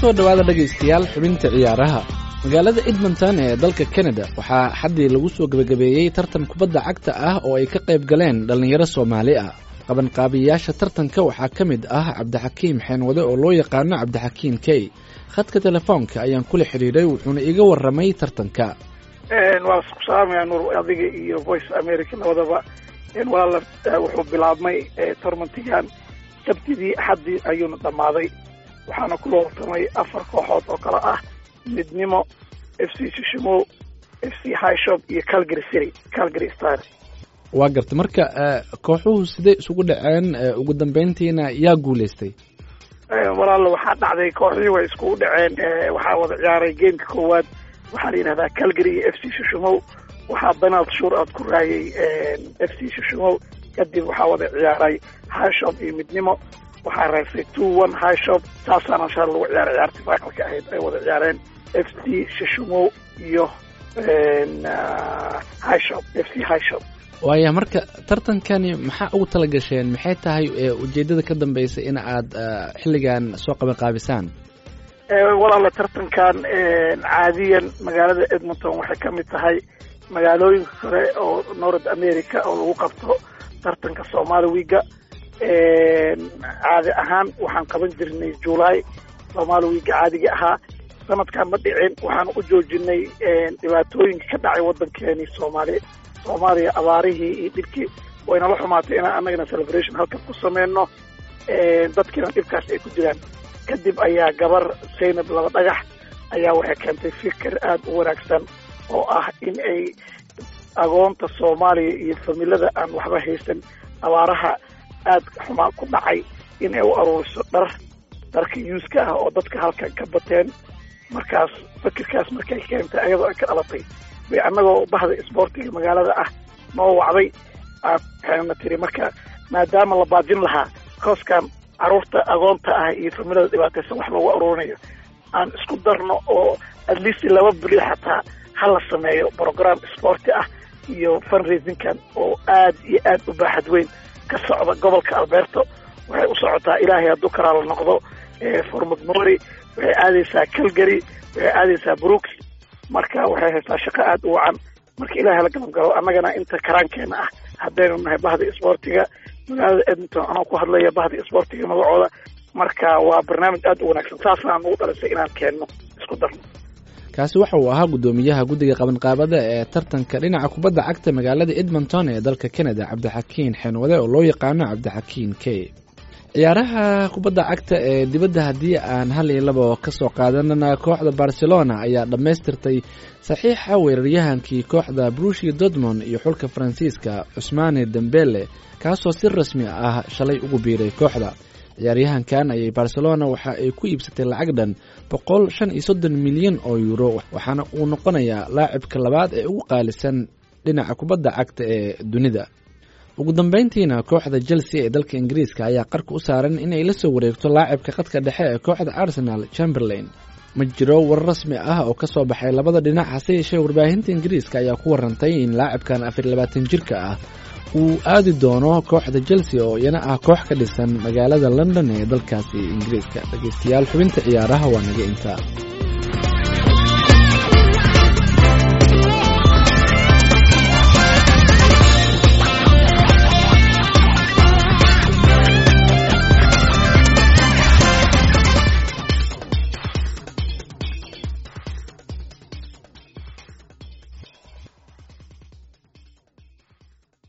kusoo dhowaada dhegaystayaal xubinta ciyaaraha magaalada edmonton ee dalka canada waxaa xaddii lagu soo gebagabeeyey tartan kubadda cagta ah oo ay ka qayb galeen dhallinyaro soomaali ah qabanqaabiyayaasha tartanka waxaa ka mid ah cabdixakiim xeenwade oo loo yaqaano cabdixakiim key khadka telefoonka ayaan kula xidhiiray wuxuuna iga warramay tartanka waa isku salaamaya nuur adiga iyo voice america labadaba walaala wuxuu bilaabmay tormantigan sabtidii axaddii ayuuna dhammaaday waxaana ku looltamay afar kooxood oo kale ah midnimo f c shishimo f c highshop iyo calgary city calgary star waa garta marka kooxuhu siday isugu dhaceen ugu dambeyntiina yaa guulaystay walaala waxaa dhacday kooxdii way iskugu dhaceen waxaa wada ciyaaray gameka koowaad waxaa la yidhahdaa calgary iyo f c shishimow waxaa donald shur aad ku raayay f c shishimow kadib waxaa wada ciyaaray highshop iyo midnimo waxaa reebsay two one highshop saasaana shaa lagu ciyaaray ciyaartii finalka ahayd ay wada ciyaareen f c shishimow iyo highshop f c highshop waaya marka tartankani maxaa ugu tala gasheen maxay tahay ujeeddada ka dambaysa in aad xilligan soo qabanqaabisaan walaala tartankan caadiyan magaalada edmonton waxay ka mid tahay magaalooyinka kale oo north america oo lagu qabto tartanka somaali wiga caadi ahaan waxaan qaban jirnay july somaali wiga caadiga ahaa sanadkan ma dhicin waxaan u joojinay dhibaatooyinka ka dhacay waddankeeni soomaali soomaaliya abaarihii iyo dhibkii waynala xumaatay inaan annagana celebration halkan ku sameyno dadkiina dhibkaas ay ku jiraan kadib ayaa gabar zaynab laba dhagax ayaa waxay keentay fikir aada u wanaagsan oo ah in ay agoonta soomaaliya iyo familada aan waxba haysan abaaraha aada xumaa ku dhacay in ay u aruuriso dhar dharka yuuska ah oo dadka halkan ka bateen markaas fikirkaas markay keentay ayadoo ay ka dhalatay bay annagoo bahda isboortiga magaalada ah noo wacday waxayna tiri marka maadaama la baajin lahaa kooskan caruurta agoonta ah iyo familada dhibaataysan wax loogu aruurinayo aan isku darno oo at least laba beri xataa ha la sameeyo program sporti ah iyo fundraisingkan oo aad iyo aad u baaxad weyn ka socda gobolka alberto waxay u socotaa ilaahay hadduu karaa la noqdo formagmori waxay aadaysaa calgary waxay aadaysaa brooks marka waxay haystaa shaqo aada u wacan marka ilahay la galabgalo annagana inta karaankeena ah haddaynu nahay bahda isboortiga magaalada edmonton anoo ku hadlaya bahda isboortiga magacooda marka waa barnaamij aada u wanaagsan saasaan ugu dhalisay inaan keenno isku darno kaasi waxa uu ahaa guddoomiyaha guddiga qabanqaabada ee tartanka dhinaca kubadda cagta magaalada edmonton ee dalka canada cabdixakiin xeenwade oo loo yaqaano cabdixakiin key ciyaaraha kubadda cagta ee dibadda haddii aan hal iyo laba ka soo qaadanana kooxda barcelona ayaa dhammaystirtay saxiixa weeraryahankii kooxda brushi dortmond iyo xulka faransiiska cusmaane dembele kaasoo si rasmi ah shalay ugu biiray kooxda ciyaaryahankan ayay barcelona waxa ay ku iibsatay lacag dhan boqol shan iyo soddon milyan oo yuuro waxaana uu noqonayaa laacibka labaad ee ugu qaalisan dhinaca kubadda cagta ee dunida ugu dambeyntiina kooxda chelsea ee dalka ingiriiska ayaa qarka u saaran inay la soo wareegto laacibka khadka dhexe ee kooxda arsenal chamberlain ma jiro war rasmi ah oo ka soo baxay labada dhinac hase yeeshee warbaahinta ingiriiska ayaa ku warantay in laacibkan afar labaatan jirka ah uu aadi doono kooxda chelsea oo iyana ah koox ka dhisan magaalada london ee dalkaasi ingiriiska dhegeystayaal xubinta ciyaaraha waa naga intaa